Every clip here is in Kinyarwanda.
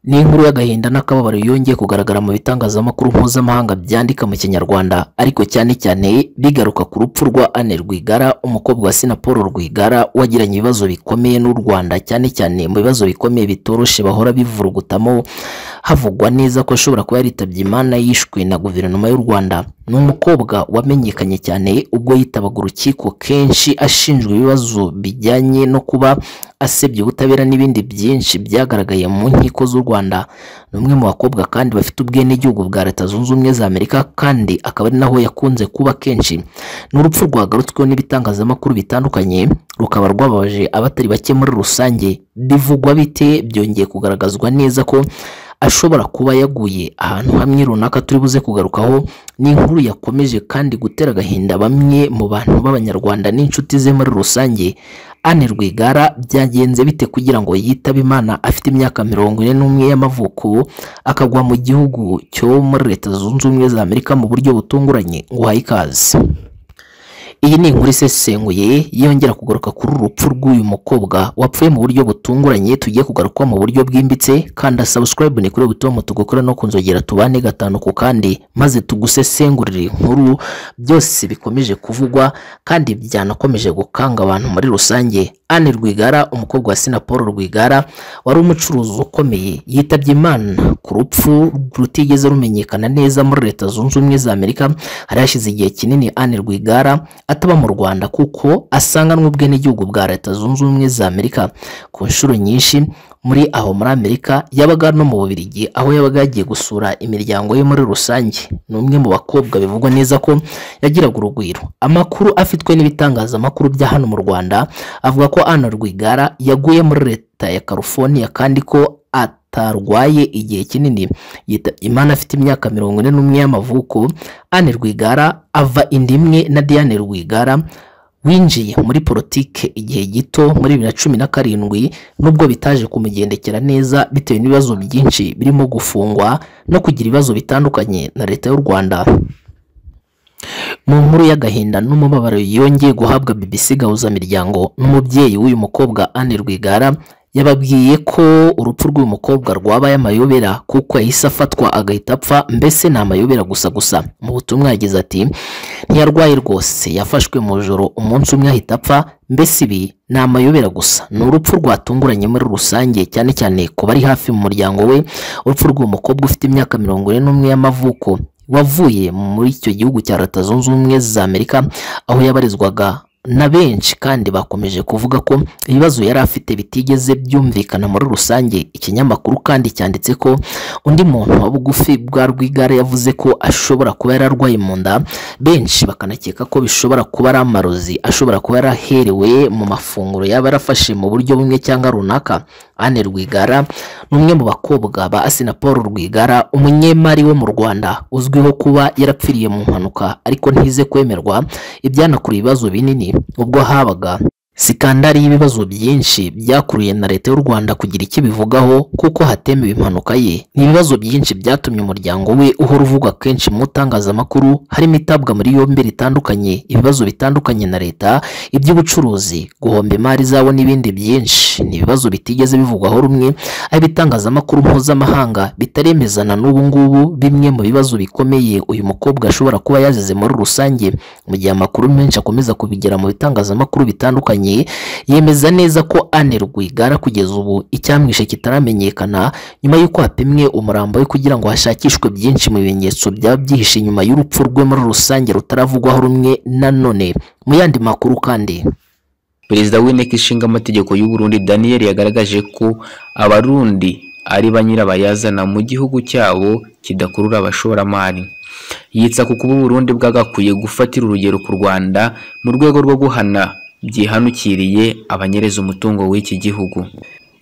ni inkuru y'agahinda n'akababaro yongeye kugaragara mu bitangazamakuru mpuzamahanga byandika mu kinyarwanda ariko cyane cyane bigaruka ku rupfu rwa Anne Rwigara umukobwa wa Sina Paul Rwigara wagiranye ibibazo bikomeye n'u Rwanda cyane cyane mu bibazo bikomeye bitoroshe bahora bivurugutamo havugwa neza ko ashobora kuba yaritabye Imana yishwe na guverinoma y'u Rwanda ni umukobwa wamenyekanye cyane ubwo yitabaga urukiko kenshi ashinjwa ibibazo bijyanye no kuba asebya ubutabera n'ibindi byinshi byagaragaye mu nkiko z'u Rwanda ni umwe mu bakobwa kandi bafite ubwenegihugu bwa leta zunze ubumwe za Amerika kandi akaba ari naho yakunze kuba kenshi ni urupfu rwagarutsweho n'ibitangazamakuru bitandukanye rukaba rwababaje abatari bake muri rusange bivugwa bite byongeye kugaragazwa neza ko ashobora kuba yaguye ahantu hamwe runaka turi buze kugarukaho ni inkuru yakomeje kandi gutera agahinda bamwe mu bantu b'abanyarwanda n'inshuti ze muri rusange Anne Rwigara byagenze bite kugira ngo yitabe Imana afite imyaka mirongo ine n'umwe y'amavuko akagwa mu gihugu cyo muri leta zunze ubumwe za Amerika mu buryo butunguranye ngo uhaye ikaze iyi ni inkuru isesenguye yongera kugaruka kuri uru rupfu rw'uyu mukobwa wapfuye mu buryo butunguranye tugiye kugaruka mu buryo bwimbitse kanda subscribe ni kuri butomo tugukora no kunzogera tubane gatanu ku kandi maze tugusesengurire inkuru byose bikomeje kuvugwa kandi byanakomeje gukanga abantu muri rusange Anne Rwigara umukobwa wa Sina Paul Rwigara wari umucuruzi ukomeye yitabye Imana ku rupfu rutigeze rumenyekana neza muri leta zunze ubumwe za Amerika hari hashize igihe kinini Anne Rwigara ataba mu Rwanda kuko asanganwe ubwenegihugu bwa leta zunze ubumwe za Amerika ku nshuro nyinshi muri aho muri Amerika yabaga no mu Bubiligi aho yabaga yagiye gusura imiryango ye muri rusange ni umwe mu bakobwa bivugwa neza ko yagiraga urugwiro amakuru afitwe n'ibitangazamakuru bya hano mu Rwanda avuga ko Anne Rwigara yaguye muri leta ya California kandi ko atarwaye igihe kinini yitabye Imana afite imyaka mirongo ine n'umwe y'amavuko Anne Rwigara ava inda imwe na Diane Rwigara winjiye muri politike igihe gito muri bibiri na cumi na karindwi nubwo bitaje kumugendekera neza bitewe n'ibibazo byinshi birimo gufungwa no kugira ibibazo bitandukanye na leta y'u Rwanda mu nkuru y'agahinda n'umubabaro yongeye guhabwa BBC gahuzamiryango n'umubyeyi w'uyu mukobwa Anne Rwigara yababwiye ko urupfu rw'uyu mukobwa rwabaye amayobera kuko yahise afatwa agahita apfa mbese ni amayobera gusa gusa mu butumwa yagize ati ntiyarwaye rwose yafashwe mu joro umunsi umwe ahita apfa mbese ibi ni amayobera gusa ni urupfu rwatunguranye muri rusange cyane cyane ku bari hafi mu muryango we urupfu rw'uyu mukobwa ufite imyaka mirongo ine n'umwe y'amavuko wavuye muri icyo gihugu cya leta zunze ubumwe za amerika aho yabarizwaga na benshi kandi bakomeje kuvuga ko ibibazo yari afite bitigeze byumvikana muri rusange ikinyamakuru kandi cyanditse ko undi muntu wa bugufi bwa rwigara yavuze ko ashobora kuba yararwaye mu nda benshi bakanakeka ko bishobora kuba ari amarozi ashobora kuba yaraherewe mu mafunguro yaba yarafashe mu buryo bumwe cyangwa runaka Anne Rwigara ni umwe mu bakobwa ba Asina Paul Rwigara umunyemari wo mu Rwanda uzwiho kuba yarapfiriye mu mpanuka ariko ntize kwemerwa ibyanakura ibibazo binini ubwo habaga sikandari y'ibibazo byinshi byakuruye na leta y'u Rwanda kugira icyo bivugaho kuko hatemewe impanuka ye ni ibibazo byinshi byatumye umuryango we uhora uvugwa kenshi mu itangazamakuru harimo itabwa muri yombi ritandukanye ibibazo bitandukanye na leta iby'ubucuruzi guhomba imari zabo n'ibindi byinshi ni ibibazo bitigeze bivugwaho rumwe aho ibitangazamakuru mpuzamahanga bitaremezana n'ubu ngubu bimwe mu bibazo bikomeye uyu mukobwa ashobora kuba yazize muri rusange mu gihe amakuru menshi akomeza kubigera mu bitangazamakuru bitandukanye yemeza neza ko Anne Rwigara kugeza ubu icyamwishe kitaramenyekana nyuma y'uko hapimwe umurambo we kugira ngo hashakishwe byinshi mu bimenyetso byaba byihishe nyuma y'urupfu rwe muri rusange rutaravugwaho rumwe nanone mu yandi makuru kandi perezida w'inteko ishinga amategeko y'uburundi daniel yagaragaje ko abarundi ari ba nyirabayazana mu gihugu cyabo kidakurura abashoramari yitsa ku kuba uburundi bwagakwiye gufatira urugero ku rwanda mu rwego rwo guhana byihanukiriye abanyereza umutungo w'iki gihugu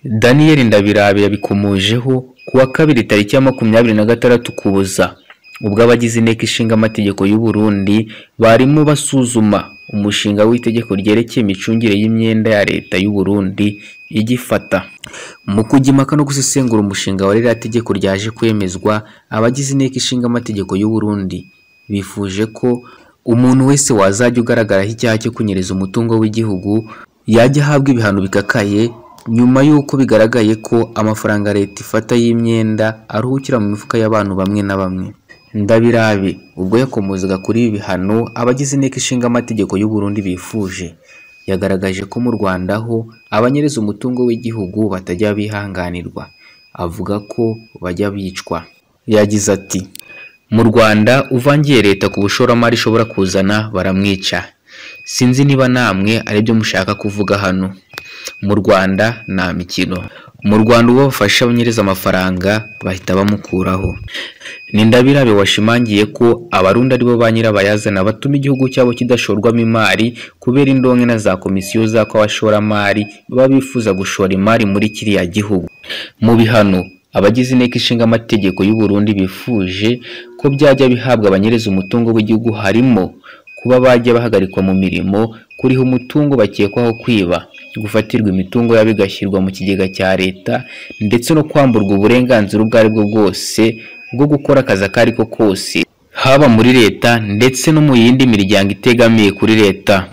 daniel ndabirabe yabikomojeho ku wa kabiri tariki ya makumyabiri na gatandatu kuboza ubwo abagize inteko ishinga amategeko y'u Burundi barimo basuzuma umushinga w'itegeko ryerekeye imicungire y'imyenda ya leta y'u Burundi igifata mu kujya impaka no gusesengura umushinga wa ririya tegeko ryaje kwemezwa abagize inteko ishinga amategeko y'u Burundi bifuje ko umuntu wese wazajya ugaragaraho icyaha cyo kunyereza umutungo w'igihugu yajya ahabwa ibihano bikakaye nyuma y'uko bigaragaye ko amafaranga leta ifata y'imyenda aruhukira mu mifuka y'abantu bamwe na bamwe ndabirabe ubwo yakomozaga kuri ibi bihano abagize inteko ishinga amategeko y'u Burundi bifuje yagaragaje ko mu Rwanda ho abanyereza umutungo w'igihugu batajya bihanganirwa avuga ko bajya bicwa yagize ati mu Rwanda uvangiye leta ku bushoramari ishobora kuzana baramwica sinzi niba namwe aribyo mushaka kuvuga hano mu Rwanda nta mikino mu Rwanda uwo bafasha abanyereza amafaranga bahita bamukuraho ni ndabirabe washimangiye ko abarundi aribo ba nyirabayazana batuma igihugu cyabo kidashorwamo imari kubera indonke na za komisiyo zako abashoramari baba bifuza gushora imari muri kiriya gihugu mu bihano abagize inteko ishinga amategeko y'u Burundi bifuje ko byajya bihabwa abanyereza umutungo w'igihugu harimo kuba bajya bahagarikwa mu mirimo kuriha umutungo bakekwaho kwiba gufatirwa imitungo yabo igashyirwa mu kigega cya leta ndetse no kwamburwa uburenganzira ubwo ari bwo bwose bwo gukora akazi ako ari ko kose haba muri leta ndetse no mu yindi miryango itegamiye kuri leta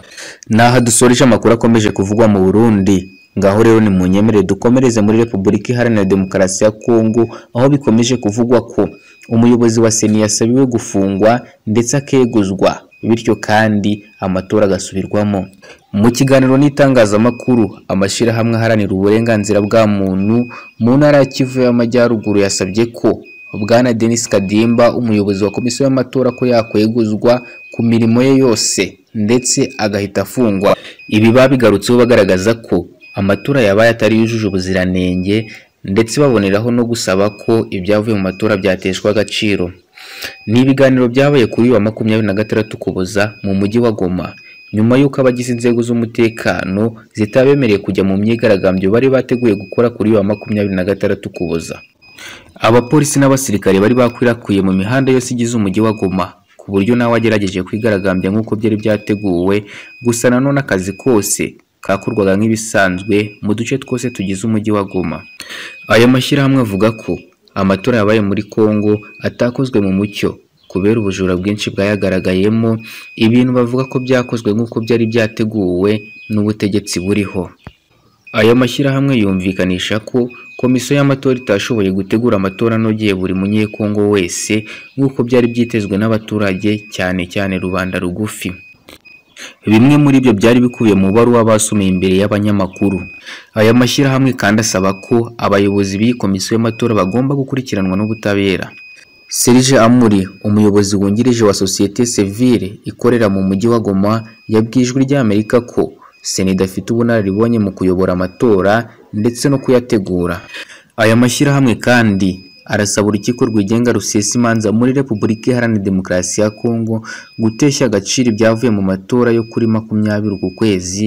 ni aha dusoreje amakuru akomeje kuvugwa mu burundi ngaho rero ni mu nyemerere dukomereze muri repubulika iharanira demokarasi ya kongo aho bikomeje kuvugwa ko umuyobozi wa seni yasabiwe gufungwa ndetse akeguzwa bityo kandi amatora agasubirwamo mu kiganiro n'itangazamakuru amashyirahamwe aharanira uburenganzira bwa muntu mu ntara ya kivu y'amajyaruguru yasabye ko bwana denis kadimba umuyobozi wa komisiyo y'amatora ko yakweguzwa ku mirimo ye yose ndetse agahita afungwa ibi babigarutseho bagaragaza ko amatora yabaye atari yujuje ubuziranenge ndetse baboneraho no gusaba ko ibyavuye mu matora byateshwa agaciro ni ibiganiro byabaye kuri uyu wa makumyabiri na gatandatu ukuboza mu mujyi wa goma nyuma y'uko abagize inzego z'umutekano zitabemereye kujya mu myigaragambyo bari bateguye gukora kuri uyu wa makumyabiri na gatandatu ukuboza abapolisi n'abasirikare bari bakwirakwiye mu mihanda yose igize umujyi wa goma ku buryo nawe agerageje kwigaragambya nk'uko byari byateguwe gusa nanone akazi kose kakorwaga nk'ibisanzwe mu duce twose tugize umujyi wa goma aya mashyirahamwe avuga ko amatora yabaye muri Kongo atakozwe mu mucyo kubera ubujura bwinshi bwayagaragayemo ibintu bavuga ko byakozwe nk'uko byari byateguwe n'ubutegetsi buriho aya mashyirahamwe yumvikanisha ko komisiyo y'amatora itashoboye gutegura amatora anogeye buri munyekongo wese nk'uko byari byitezwe n'abaturage cyane cyane rubanda rugufi bimwe muri byo byari bikubiye mu baruwa basumiye imbere y'abanyamakuru aya mashyirahamwe kandi asaba ko abayobozi b'iyi komisiyo y'amatora bagomba gukurikiranwa n'ubutabera Serge Amuri umuyobozi wungirije wa sosiyete sivile ikorera mu mujyi wa Goma yabwiye ijwi ry'Amerika ko sena idafite ubunararibonye mu kuyobora amatora ndetse no kuyategura aya mashyirahamwe kandi arasaba urukiko rwigenga rusesa imanza muri repubulika iharanira demokarasi ya kongo guteshya agaciro ibyavuye mu matora yo kuri makumyabiri uku kwezi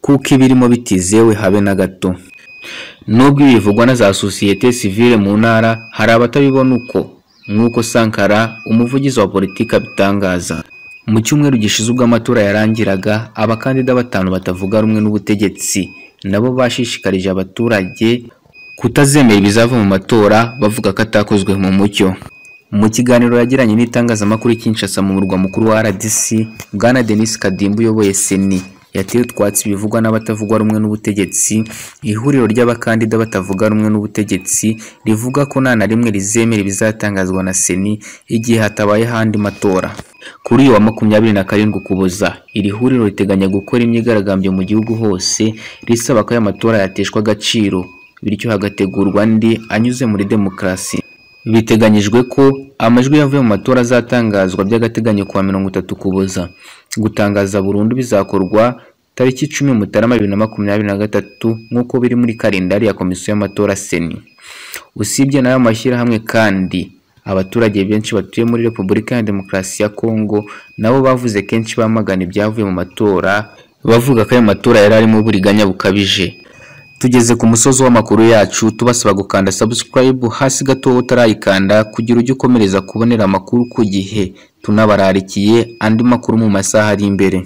kuko ibirimo bitizewe habe na gato nubwo ibi bivugwa na za sosiyete sivile mu ntara hari abatabibona uko nk'uko sankara umuvugizi wa politiki abitangaza mu cyumweru gishize ubwo amatora yarangiraga abakandida batanu batavuga rumwe n'ubutegetsi nabo bashishikarije abaturage kutazemera ibizava mu matora bavuga ko atakozwe mu mucyo mu kiganiro yagiranye n'itangazamakuru Kinshasa mu murwa mukuru wa RDC Bwana Denis Kadimba uyoboye Seni yateye utwatsi bivugwa n'abatavuga rumwe n'ubutegetsi ihuriro ry'abakandida batavuga rumwe n'ubutegetsi rivuga ko nta na rimwe rizemera ibizatangazwa na Seni igihe hatabaye ahandi matora kuri uyu wa makumyabiri na karindwi ukuboza iri huriro riteganya gukora imyigaragambyo mu gihugu hose risaba ko aya matora yateshwa agaciro bityo hagategurwa andi anyuze muri demokarasi biteganyijwe ko amajwi yavuye mu matora azatangazwa by'agateganyo kuwa mirongo itatu ukuboza gutangaza burundu bizakorwa tariki icumi mutarama bibiri na makumyabiri na gatatu nk'uko biri muri kalendari ya komisiyo y'amatora seni usibye n'ayo mashyirahamwe kandi abaturage benshi batuye muri repubulika ya demokarasi ya kongo nabo bavuze kenshi bamagana ibyavuye mu matora bavuga ko ayo matora yari arimo uburiganya bukabije tugeze ku musozi w'amakuru yacu tubasaba gukanda subscribe hasi gato utarayikanda kugira ujye ukomereza kubonera amakuru ku gihe tunabararikiye andi makuru mu masaha ari imbere